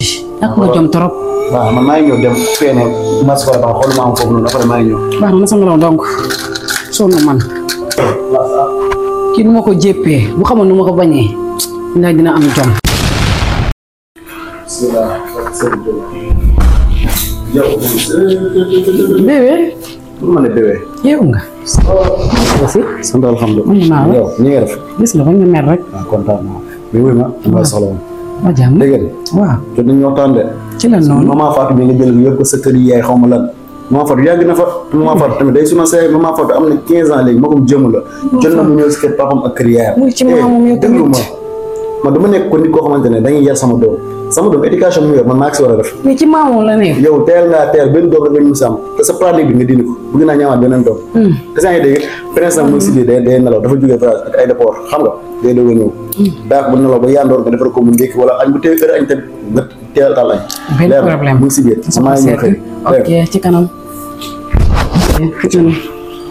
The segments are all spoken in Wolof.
ak nga jom trop waaw man maa ngi ñëw dem fee ne mas ko ba xool ma am foofu noonu après maa ngi ñëw baax na ma sama loolu donc sonn man kii nu ma ko jéppee bu xamoon nu ma ko bañee ndax dina am jom bébé pour ma ne bébé yeewu nga aussi sant alhamdulilah mën naa la yow ñi nga def gis nga bañ nga mer rek waaw kontaan naa mais wuy ma dama soxla woon waa jàmm dégg nga waaw jot nañu waxtaan de ci la noonu maman Fatou bi nga jël yëpp ko sa kër yi yaay xaw ma lan maman Fatou yàgg na fa te maman Fatou tamit day suma say maman Fatou am na 15 ans léegi magum jëm la jot na mu ñëw si kër papam ak kër yaayam muy ci maamam yow déglu tamit. ma man dama nekk ko nit koo xamante ne dañuy yar sama doom sama doom éducation mu yor man maa ngi si war a def mais ci maamoom la nekk yow teel ngaa teel benn doom rek nga ñu mës a am te sa pratique bi nga dindi ko bëgg naa ñaamaat beneen doom te saa ngi dégg prince nag mu ngi si biir day day nelaw dafa jógee France ak aéroport xam nga day doog a ñëw daa ko bu nelaw ba yandoor nga defar ko mu ndékki wala añ bu teel heure añ tamit nga teel taal añ benn leer na, problème mu ngi si biir sa maa ngi ñëw xëy ok ci kanam ok ci kanam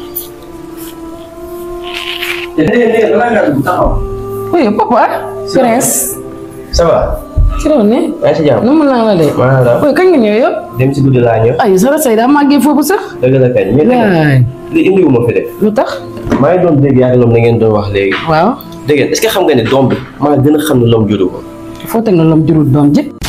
oui papa prince ça va. ci loolu ne yaa ngi si jàmm. nu mu naa la de maa la oui kañ nga ñëw yow dem si guddi laa ñëw. ay sa say daa màggee foofu sax dëgg la kañ. mais waay li indiwu ma fi de. lu tax maa ngi doon dégg yaa ngi loom na ngeen doon wax léegi. waaw dégg ngeen est-ce que xam nga ne doom bi maa gën a xam ne loom juru ko. foo teg na lom jurul doom ji